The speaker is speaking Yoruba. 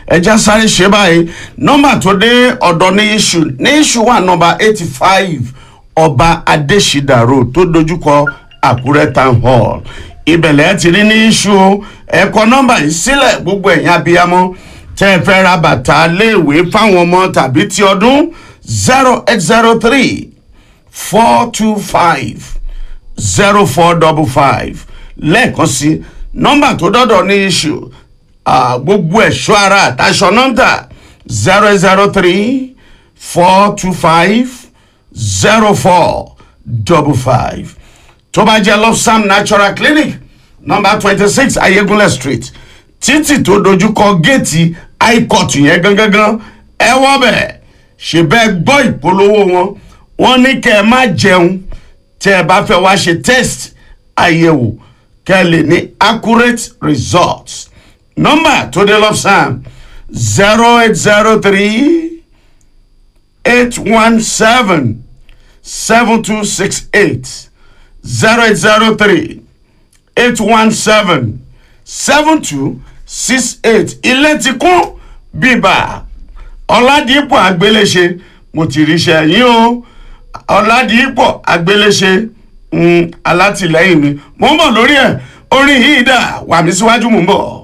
ẹja sáré ṣe báyìí nọ́mbà tó dé ọ̀dọ̀ ní iṣu ní iṣu wà nọ́mbà eighty five ọba adésídà road tó dojúkọ àkúrẹ́ town hall ìbẹ̀lẹ̀ ti rí ní iṣu o ẹ̀kọ́ nọ́mbà yìí sílẹ̀ gbogbo ẹ̀yin abiyamọ tẹ́ ẹ fẹ́ ra bàtà léèwé fáwọn ọmọ tàbí ti ọdún zero eight zero three four two five zero four double five lẹ́ẹ̀kan sí nọ́mbà tó dọ́dọ̀ ní iṣu gbogbo ẹ̀ṣọ́ ara àtàṣọ nọ́mbà zero zero three four two five zero four double five tó bá jẹ́ lofsam natural clinic nọ́mbà twenty six ayégunlẹ̀ street títì tó dojúkọ géètì high court yẹn gangan ẹ wọ́ bẹ̀ ṣe bẹ́ẹ̀ gbọ́ ìpolówó wọn wọ́n ní kẹ́ ẹ má jẹun tẹ́ ẹ bá fẹ́ wá ṣe test àyẹ̀wò kẹ́ ẹ lè ní accurate results nọ́mbà tó dé lọ́sàn zero eight zero three eight one seven seven two six eight zero eight zero three eight one seven seven two six eight ilé ti kún bíbà ọ̀làdìpọ̀ àgbéléṣe mo ti ríṣẹ́ yín o ọ̀làdìpọ̀ àgbéléṣe alátìlẹ́yìn mi mo ń bọ̀ lórí ẹ̀ orin yìí dà wà mí síwájú mo ń bọ̀.